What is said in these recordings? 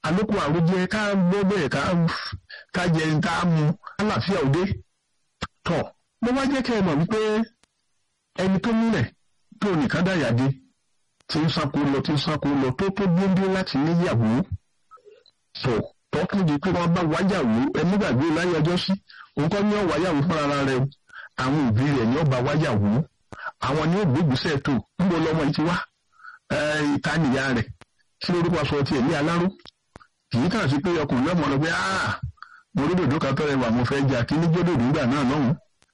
àlòkù àròjẹ ká gbọ́ bẹ́ẹ̀ ká ká jẹ ká mu àlàáfíà òde tọ̀ mo wá jẹ́ kẹ́ ẹ mọ̀ wípé ẹni tó múlẹ̀ tó nìkan dàyàdé tí ń sáko lọ tí ń sáko lọ tó tó gbóngbó láti níyàwó sọ tọ́kùn di pé wọ́n bá wáyàwó ẹni gbàgbé láyé ọjọ́ sí òun kọ́ ní ọ̀ wáyàwó fúnra rẹ̀ o àwọn òbí rẹ̀ ní ọba wáyàwó àwọn ní ògbógbèsè tó níbo lọmọ yìí ti wá ìta nìyá rẹ̀ kí lórúkọ aṣọ tiẹ̀ ní aláró kì í kàn sí pé ọkùnrin náà mọ̀ lọ pé mo rí dòdò kan tọ́rẹ̀ wà mo fẹ́ jà kí ní gbódòdó nígbà náà lọ́hùn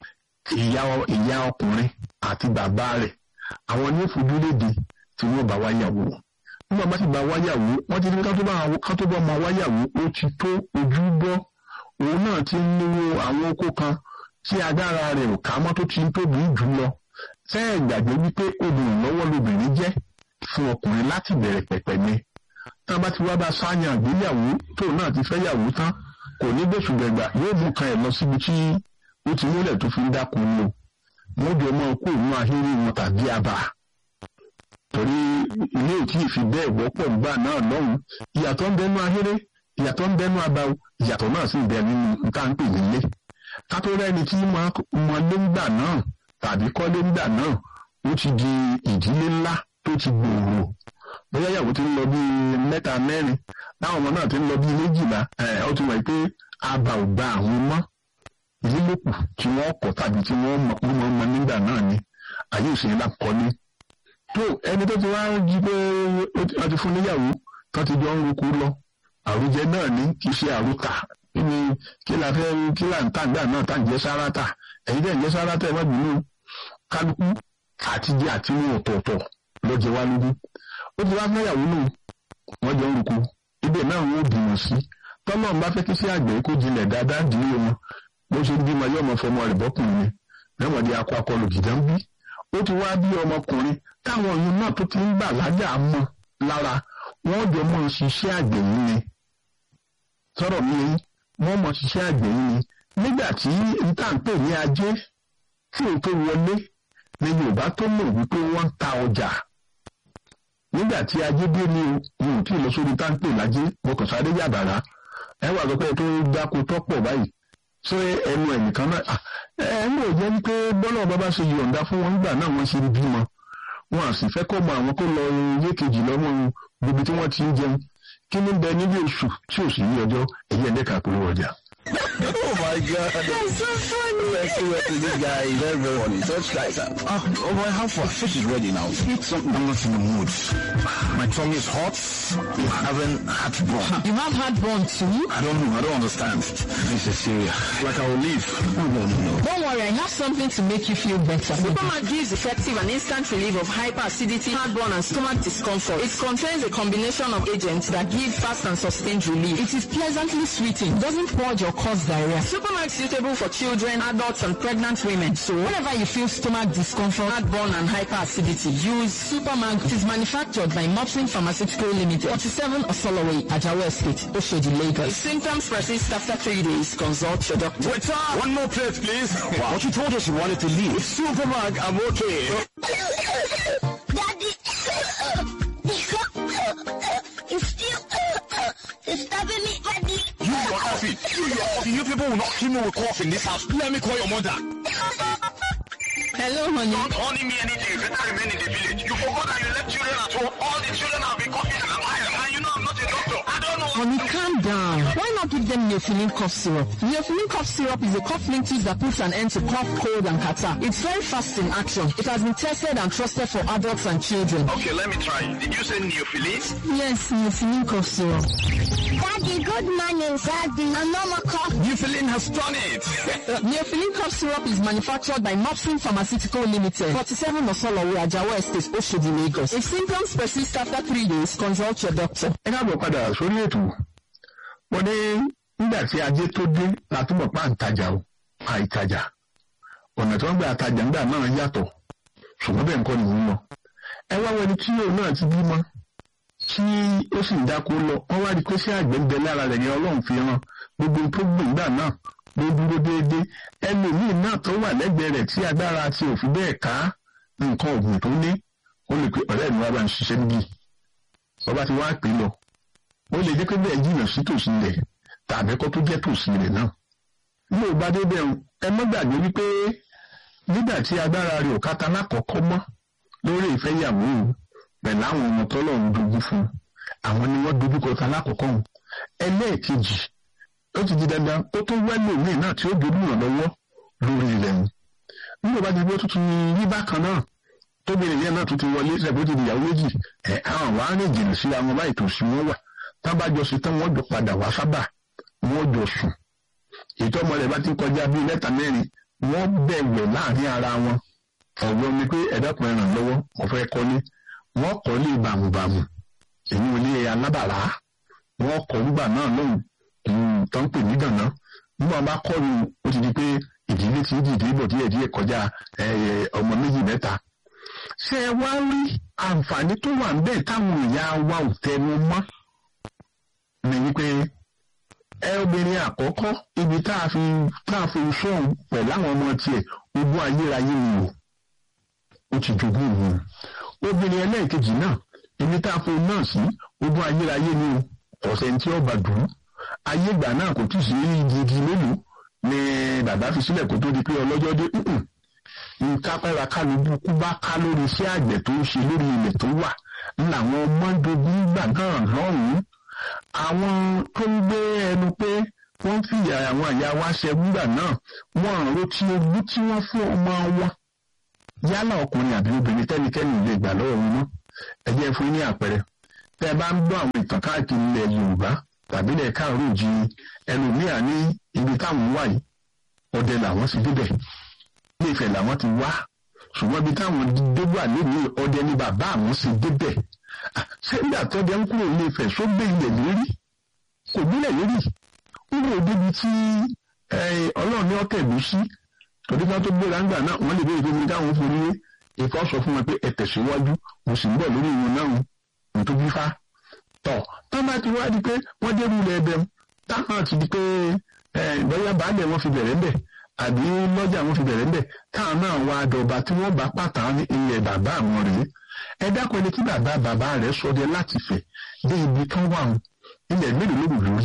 ìyá ọkùnrin àti bàbá rẹ̀ àwọn ní òfojú léde tí wọ́n bá wáyàwó nígbà bá ti bá wáyàwó wọ́n ti ní ká tó bá ọmọ wáyàwó ó ti tó ojú bọ́ òun náà ti ń níwó àwọn oko kan tí agbára rẹ̀ ò ká mọ́ tó ti ń tóbi jù lọ tẹ́ ẹ̀ gbàgbé wípé obìnrin lọ́wọ́ lobìnrin jẹ́ fún ọkùnrin láti bẹ̀rẹ̀ pẹ̀pẹ̀ ni tá a bá ti wá bá sáyàn àgbéyàwó tó náà ti fẹ́ yàwó tán kò ní gbèsù gbẹ̀gbà yóò mú kan ẹ̀ lọ síbi tí ó ti múlẹ̀ tó fi ń dákun lò wọ́n jọ mọ́ kó inú ahéré wọn tàbí àbà torí ilé ò tí ì fi bẹ́ẹ̀ wọ́pọ̀ nígbà náà lọ́hùn ìyàtọ̀ ń bẹnu ahéré ìyàtọ̀ ń bẹnu àbà ìyàtọ̀ náà sì ń bẹ nínú nǹkan ń pè nílé kátó rẹ́ni tí mọ lé ńgbà náà tàbí kọ́lé ńgbà náà ó ti di ìdílé ńlá tó ti gbòòrò bóyá ìyàwó ti ń lọ bíi mẹ́ta mẹ́rin táwọn ọmọ náà ti ń lọ bíi méjìlá ó ti mọ̀ pé àbà ò gba àwọn mọ́ ìlílòkù tí wọ́n kọ̀ tàbí tí wọ́n mọ̀ mọ́ nígbà náà ni ayé òsèlú là kọ́ ní. tó ẹni tó ti wá jí pé wọ́n ti fún níyàwó tó ti jọ ń roku lọ àròjẹ náà ní kì í ṣe àròkà kíni kí la fẹ́ kí là ń tà gbà náà tá ń jẹ́ sárátà ẹ̀yin dẹ̀ ń jẹ́ sárátà ẹ̀ má bínú kálukú àtijọ́ àti wọn ọ̀tọ̀ọ̀tọ̀ lọ́jọ́ wá lógún ó ti wá fẹ́yàwó nù wọ́n jọ ń roku ibẹ̀ náà wọ́n bímọ sí tọ́lọ́ ń bá fẹ́ kí sí àgbẹ̀ kó jinlẹ̀ dáadáa dìé wọn bó ṣe ń bímọ yóò mọ fọmọ rẹ̀ bọ́kùnrin ni lẹ́wọ̀n di akọ akọlù gìdá ń bí ó ti wá bí ọmọkùnrin táwọn ọyún náà tó ti ń gbà lájà mọ́ lára wọ́n jọ mọ́ ṣiṣẹ́ àgbẹ̀ yìí ni sọ̀rọ̀ mi yẹn wọ́n mọ̀ ṣiṣẹ́ àgbẹ̀ yìí ni nígbà tí níta ń pè ní ajé tí òun tó wọlé ni Yorùbá tó mọ̀ wípé wọ́n ń ta ọjà nígbà tí ajé dé ní o ò tí ì lọ sórí tá ń pè lájé mo kàn sáré yàbàrá ẹ wà sọ pé tó dáko tọ́pọ̀ báyìí ṣé ẹnu ẹnìkan náà ẹ ń lò jẹ́ wípé bọ́lá bàbá ṣe yọ̀ǹda fún wọn nígbà náà wọ́n ṣe ń bímọ wọn à sì fẹ́ kọ́ mọ àwọn kó lọ ilé kejì lọ́mọ gbogbo tí wọ́n ti ń jẹun kí ní bẹ níbi oṣù tí ò sì ní ọjọ́ èyí ẹ̀dẹ́ka polówó ọjà. oh my god. That's so funny. Let's see what this guy is very very funny. Such guys. Ah, oh boy, how far? Fish is ready now. Eat something. I'm not in the mood. My tongue is hot. I'm having heartburn. You have heartburn too? I don't know. I don't understand. This is serious. Like I will leave. No, no, no, no. Don't worry, I have something to make you feel better. Supermat gives effective and instant relief of hyperacidity, heartburn, and stomach discomfort. It contains a combination of agents that give fast and sustained relief. It is pleasantly sweeting, doesn't purge or cause diarrhea. Supermat is suitable for children, adults, and pregnant women. So whenever you feel stomach discomfort, heartburn, and hyperacidity, use Supermag. It is manufactured by Mopsin Pharmaceutical Limited, 47 Osoloway, Ajawa Estate, Oshodi, If Lagos. symptoms persist after three days, consult your doctor. Waiter! One more plate, please. But you told us you wanted to leave. With Superman, I'm okay. Daddy, it's still it's stabbing me, Daddy. You, your coffee. You, your coffee. You people will not kill me with cough in this house. Let me call your mother. Hello, honey. Don't honey me anything. You better remain in the village. You forgot that you left children at home. All the children have been coughing and lying. And you know I'm not a doctor. I don't know. Honey, calm down. Why not give them Neophylline cough syrup? Neophylline cough syrup is a cough linctus that puts an end to cough, cold, and catarrh. It's very fast in action. It has been tested and trusted for adults and children. Okay, let me try. Did you say neophilis? Yes, Neophylline cough syrup. Daddy, good morning, Daddy. I'm not a cough. Newfoundland has done it. Neophylline cough syrup is manufactured by Mopsin Pharmaceutical Limited, 47 Osolowo, Ajawa Estate, Oshodi, Lagos. If symptoms persist after three days, consult your doctor. ẹ káàbọ̀ padà sórí ètò wọ́n ní nígbà tí ajé tó dé látúbọ̀ pa àǹtajà o àìtajà ọ̀nà tí wọ́n gbà àtajà ńgbà náà yàtọ̀ ṣùgbọ́n bẹ́ẹ̀ nǹkan nìyí lọ ẹ wá wẹni tí òun náà ti bímọ tí ó sì ń dáko lọ wọ́n wá rí i pé sí àgbẹ̀ ń bẹ lára rẹ̀ ní ọlọ́run fi ràn gbogbo ohun tó gbìn gbà náà ló dúró déédéé ẹlòmíín náà tó wà lẹ́gbẹ̀ẹ́ rẹ̀ tí agbára ti òfin bẹ́ẹ̀ ká nǹkan ọ̀gbìn tó ní ó lè pe ọ̀rẹ́ mi wá bá ń ṣiṣẹ́ níbí ọba ti wá pè é lọ ó lè jẹ́ pé bẹ́ẹ̀ jìnnà sí tòsí rẹ̀ tàbí kó tó jẹ́ tòsí rẹ̀ náà. bí o bá dé bẹ́ẹ̀ ẹ mọ́ gbàgbé wípé nígbà tí agbára rẹ̀ ò kátà lákọ̀ọ́kọ́ mọ́ lórí ìfẹ́yàwó pẹ̀lú àwọn ọmọ tọ́lọ̀ ń dogun fún àwọn ni wọ́n dojú kọta lákọ̀ọ́kọ́ hùn ẹlẹ́ẹ̀kejì ó ti di dandan ó tó wẹ́lò míì náà tí ó dojú ràn lọ́wọ́ lórí ilẹ̀ wọn nígbà bá ti gbé tuntun rí bákan náà tóbìnrin yẹn náà tún ti wọlé ṣẹ̀bó ti di ìyàwó méjì ẹ̀ àwọn wàá rìn jìnnà sí àwọn báyìí tó sí wọn wà tábàjọ sí tán wọ́n jọ padà wá sábà wọ́n jọ sùn ètò ọmọ rẹ̀ bá ti kọjá bíi mẹ́ta mẹ́rin wọ́n bẹ̀wẹ̀ láàrin ara wọn ọ̀gbọ́n mi pé ẹ̀dọ́kùn ẹ̀ràn lọ́wọ́ mo fẹ́ kọ́lé wọ́n kọ́lé bàmùbàmù èyí ò lé alábàrá wọ́n kọ́ nígbà náà lóhùn tó ń pè ní gànà nígbà wọn bá kọ́ ni ó ti di pé ìdílé ti ń dìde bọ̀ díẹ̀ díẹ̀ kọjá ọmọ méjì mẹ́ta ṣé ẹ wá rí àǹfààní tó wà níbẹ̀ táwọn ìyá wa ò tẹnu mọ́ ni wípé ẹ obìnrin àkọ́kọ́ ibi tá a fi tá a fi sọ̀hún pẹ̀lú àwọn ọmọ tiẹ̀ ogún ayérayé ni o ó ti jogún òun obìnrin ẹlẹ́ẹ̀kejì náà ibi tá a fi náà sí ogún ayérayé ni o ọ̀sẹ̀ tí ó bá dùn ayé ìgbà náà kò tí ì sí igi mélòó ni bàbá fi sílẹ̀ kó tó di pé ọlọ́jọ́ dé nǹkan pẹ́ra kálukú bá ká lórí iṣẹ́ àgbẹ̀ tó ń ṣe lórí ilẹ̀ tó wà làwọn ọmọ dogun gbà náà lọ́hùn-ún àwọn tó ń gbé ẹnu pé wọ́n fi àwọn àyà wa ṣẹ́gun gbà náà wọ́n àrò tí ogún tí wọ́n fún ọmọ wọn yálà ọkùnrin àbí obìnrin tẹ́nikẹ́ni lè gbà lọ́wọ́ wọn mọ́ ẹ jẹ́ fún yín ní àpẹẹrẹ tẹ́ ẹ bá ń gbọ́ àwọn ìtàn káàkiri ilẹ̀ Yorùbá tàbí ilẹ̀ káàró jí ẹlòmíà ní ibi táwọn wà yìí ọdẹ làwọn ti débẹ̀ ilé Ifẹ̀ làwọn ti wá ṣùgbọ́n ibi táwọn dégbà lónìí ọdẹ ní bàbá àwọn sì débẹ̀ ṣé nígbà tọ́jà ń kúrò ilé Ifẹ̀ só gbé ilẹ̀ lérí kò gbélẹ̀ lérí ó wò débi tí Ọlọ́run ní ọ̀tẹ̀ ló sí torí ká tó gbéra ńgbà náà wọ́n lè béèrè pé mi káwọn forí wé ìkọ́ sọ fún wọn pé ẹ tẹ̀síwájú mo sì ń bọ̀ lórí ìwọ̀n náà mo tó bí fá tọ̀ tó bá ti wá di pé wọ́n dé rúlẹ̀ ẹbẹ̀ táwọn ti di pé bóyá baálẹ̀ wọn fi bẹ̀rẹ̀ ńbẹ̀ àbí lọ́jà wọn fi bẹ̀rẹ̀ ńbẹ̀ táwọn náà wá dọ̀ba tí wọ́n bá pàtàkì ní ilẹ̀ bàbá àwọn rèé ẹ dákun ẹni tí bàbá bàbá rẹ̀ sọdẹ láti fẹ̀ dé ibi kan wà wọn ilẹ̀ mélòó ló lórí.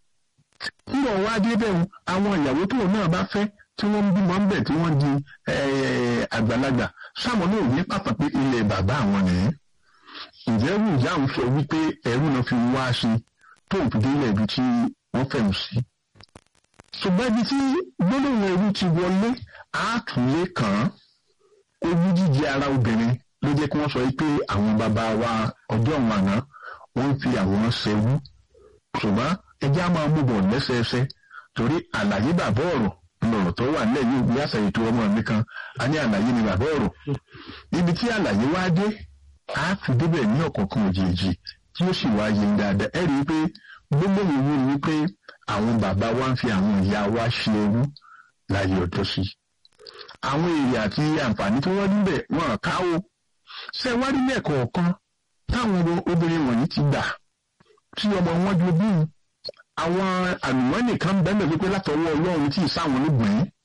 nígbà wá dé bẹ́ẹ̀ àwọn ìyàwó tóun náà bá fẹ́ tí wọ́n ń bímọ ń bẹ̀ tí wọ́n di àgbàlagbà sáwọn náà ní pàtàkì ilẹ̀ bàbá àwọn nìyẹn. ǹjẹ́ ẹrú ìyá àwọn sọ wípé ẹrú náà fi wá sí tóun fi dé ilẹ̀ ibi tí wọ́n fẹ̀ sí. ṣùgbọ́n ibi tí gbólóhùn ẹrú ti wọlé àátúnlé kàn án ojú jíjẹ ara obìnrin ló jẹ́ kí wọ́n sọ pé àwọn bàbá wa ọjọ́ òun àná wọ́n ń fi àwọn ṣẹ́wú ṣùgbọ́n ẹjẹ́ á máa mú bọ̀ lẹ́sẹẹsẹ torí àlàyé bàbá ọ̀rọ̀ lọ̀rọ̀ tó wà nílẹ̀ yóò bí àṣà ètò ọmọ mi kan a ní àlàyé ni bàbá ọ̀rọ̀ ibi tí àlàyé wá dé á fi débẹ̀ ní ọ̀kọ̀ọ̀kan òjèèjì tí ó sì wá yé dáadáa ẹ rí i pé gbogbo ìwé ni wípé àwọn bàbá wa ń fi àwọn ìyá wa ṣe ẹrú láyé ọjọ́ sí àwọn èrè àti àǹfààní tí wọ́n níbẹ̀ wọn ká o ṣe wá rí lẹ́ẹ̀kọ̀ọ̀kan táwọn obìnrin wọ̀nyí ti gbà tí ọmọ wọn jogún àwọn àlùmọ́nì kan bẹ́ẹ̀ wípé látọwọ́ ọlọ́run tí ìsáwọn olóògùn yìí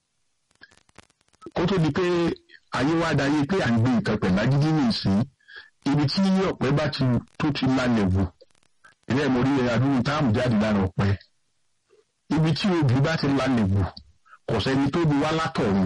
kó tó di pé ayé wá dayé pé à ń gbé nǹkan pẹ̀lú agídí ní ìsín ibi tí ọ̀pẹ bá ti tó ti lálẹ́ wò ilé ẹ̀mọ́ orí adúlù táàmù jáde lára ọ̀pẹ ibi tí obì bá ti lálẹ́ wò kò sẹ́ni tó bu wá látọ̀run